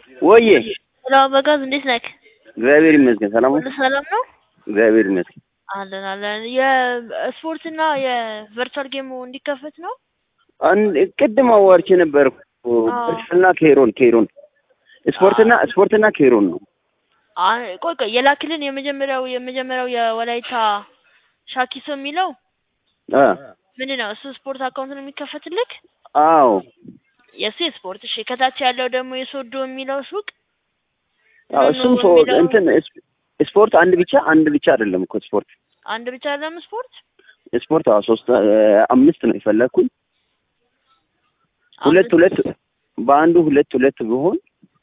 ወዬ ሄሎ አበጋዝ እንዴት ነህ? እግዚአብሔር ይመስገን ሰላም ነው። ሁሉ ሰላም ነው? እግዚአብሔር ይመስገን። አለን አለን። የስፖርትና የቨርቹዋል ጌሙ እንዲከፈት ነው። አንድ ቅድም አዋርቼ ነበር አዎ። እና ኬሮን ኬሮን ስፖርትና ስፖርትና ኬሮን ነው። አ- ቆይ ቆይ የላክልን የመጀመሪያው የመጀመሪያው የወላይታ ሻኪሶ የሚለው አ ምንድን ነው? እሱ ስፖርት አካውንት ነው የሚከፈትልክ? አዎ የእሱ የስፖርት እሺ። ከታች ያለው ደግሞ የሶዶ የሚለው ሱቅ አዎ፣ ኑኑ እሱም ሰው የሚለው እንትን ስp- ስፖርት አንድ ብቻ አንድ ብቻ አይደለም እኮ ስፖርት አንድ ብቻ አይደለም ስፖርት ስፖርት አዎ ሶስት አ- አምስት ነው የፈለግኩኝ ሁለት አምስት- ሁለት በአንዱ ሁለት ሁለት ቢሆን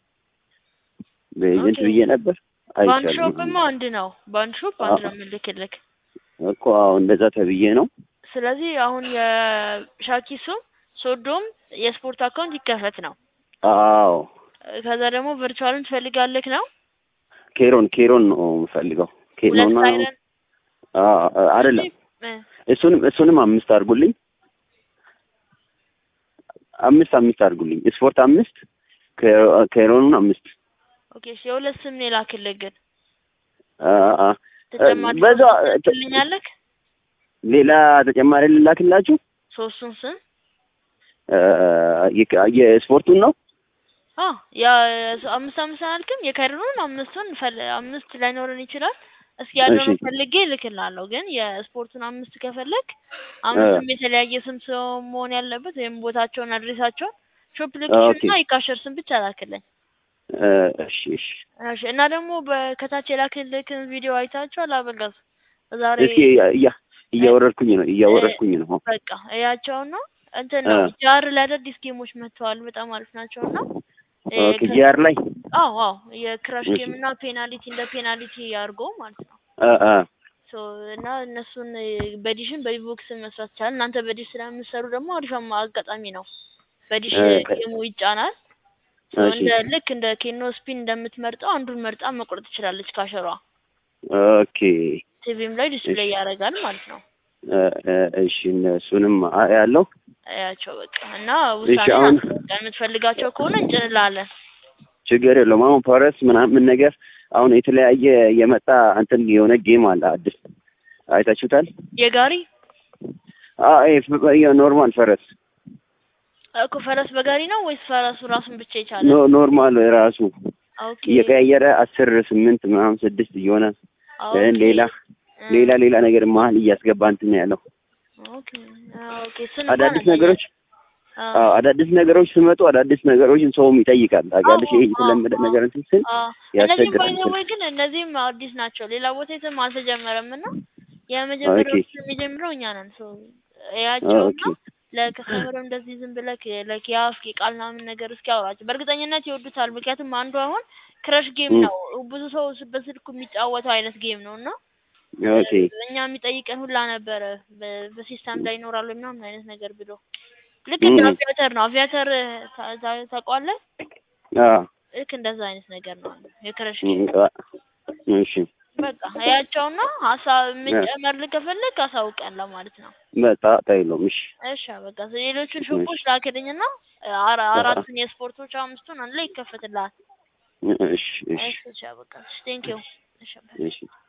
በኤጀንት ኦኬ። ብዬ ነበር ባንድ አይቻልም ሾፕማ አንድ ነው። ባንድ ሾፕ አንድ ነው የምልክልክ። እኮ አዎ እንደዛ ተብዬ ነው ስለዚህ አሁን የሻኪሱም ሶዶም የስፖርት አካውንት ይከፈት ነው። አዎ ከዛ ደግሞ ቨርቹዋልን ትፈልጋለክ ነው። ኬሮን ኬሮን ነው የምፈልገው ሁለት ኬሮና ሳይረን አዎ አይደለም እ፣ እሱንም እሱንም አምስት አድርጉልኝ አምስት አምስት አድርጉልኝ ስፖርት አምስት ከ- ኬሮኑን አምስት ኦኬ እሺ፣ የሁለት ስም ነው የላክልህ ግን አ- አ- ተጨማሪ በዛ ትልኛለክ ሌላ ተጨማሪ ልላክላችሁ ሶስቱን ስም አ፣ የክ- የስፖርቱን ነው አ ያ አምስት አምስት አልክም የከረኑን አምስቱን ፈል- አምስት ላይኖረን ይችላል። እስኪ ያለውን እሺ። ፈልጌ እልክልሃለሁ። ግን የስፖርቱን አምስት ከፈለግ አምስቱም የተለያየ ስም ሰው መሆን ያለበት ወይም ቦታቸውን አድሬሳቸውን ሾፕ ሎኬሽን ኦኬ። እና የካሸር ስም ብቻ ላክልኝ። አ፣ እሺ እሺ እሺ እና ደግሞ በከታች የላክልክን ቪዲዮ አይታችኋል? አበጋዝ ዛሬ እስኪ እያ እያወረድኩኝ ነው እያወረድኩኝ ነው በቃ እያቸውና እንትን ነው አ። ጃር ላይ አዳዲስ ጌሞች መጥተዋል። በጣም አሪፍ ናቸው እና እ፣ ኦኬ ከ- ጂአር ላይ አዎ አዎ የክራሽ እሺ። ጌም እና ፔናልቲ እንደ ፔናልቲ አድርጎ ማለት ነው። አ፣ አ፣ ሶ እና እነሱን እ፣ በዲሽን በቪቮክስ መስራት ይቻላል። እናንተ በዲሽ ስለምትሰሩ ደግሞ አሪፍ አማ- አጋጣሚ ነው። በዲሽ እ፣ ጌሙ ይጫናል። ሶ እሺ እንደ ልክ እንደ ኬኖ ስፒን እንደምትመርጠው አንዱን መርጣ መቁረጥ ትችላለች ካሸሯ። ኦኬ ቲቪም ላይ ዲስፕሌይ ያደርጋል ማለት ነው። አ፣ አ፣ እሺ እሱንም አ- ያለው ያቸው በቃ እና እሺ ውሳኔ አሁን የምትፈልጋቸው ከሆነ እንጭንላለን። ችግር የለውም። አሁን ፓረስ ምናምን ነገር አሁን የተለያየ የመጣ እንትን የሆነ ጌም አለ አዲስ አይታችሁታል? የጋሪ አዎ ይሄ ፍ- የኖርማል ፈረስ እኮ ፈረስ በጋሪ ነው ወይስ ፈረሱ ራሱን ብቻ ይቻላል? ኖ ኖርማል ራሱ ኦኬ እየቀያየረ አስር ስምንት ምናምን ስድስት እየሆነ ኦኬ እ ሌላ እ፣ ሌላ ሌላ ነገር መሀል እያስገባ እንትን ያለው ኦኬ አዎ፣ ኦኬ እሱን እንኳን አዳዲስ አላየንም። ነገሮች አዎ አዎ አዳዲስ ነገሮች ሲመጡ አዳዲስ ነገሮችን ሰውም ይጠይቃል። ታውቂያለሽ፣ ይሄ አዎ፣ የተለመደ አዎ፣ ነገር እንትን ስል አዎ። እነዚህም ያስቸግራል። ባይ ወይ ግን እነዚህም አዲስ ናቸው። ሌላ ቦታ የትም አልተጀመረም እና የመጀመሪያው ኦኬ የሚጀምረው እኛ ነን። ሶ ኦኬ እያቸውና ለከስተመርም እንደዚህ ዝም ብለህ ለክ የአፍ ቃል ምናምን ነገር እስኪ አውራቸው። በእርግጠኝነት ይወዱታል። ምክንያቱም አንዱ አሁን ክረሽ ጌም ም፣ ነው። ብዙ ሰው በስልኩ የሚጫወተው አይነት ጌም ነው እና ኦኬ እኛ የሚጠይቀን ሁላ ነበረ በ- በሲስተም ላይ ይኖራሉ ምናምን አይነት ነገር ብሎ ልክ ም፣ እንደ ም፣ አቪያተር ነው። አቪያተር ታ- ታ- ታውቀዋለህ? አዎ ልክ እንደዛ አይነት ነገር ነው የክረሽ ም፣ ጌም። አ- እሺ በቃ እያቸውና ሀሳብ እ፣ የምንጨመር ከፈለግ አሳውቀን ለማለት ነው። በጣ ጣይሎም እሺ እሺ በቃ ሌሎቹን እሺ ሾፖች ላክልኝና አራ አ- አ- አራቱን የስፖርቶች አምስቱን አንድ ላይ ይከፈትልሃል። እሺ እሺ እሺ እሺ በቃ ቴንክ ዩ። እሺ እሺ እሺ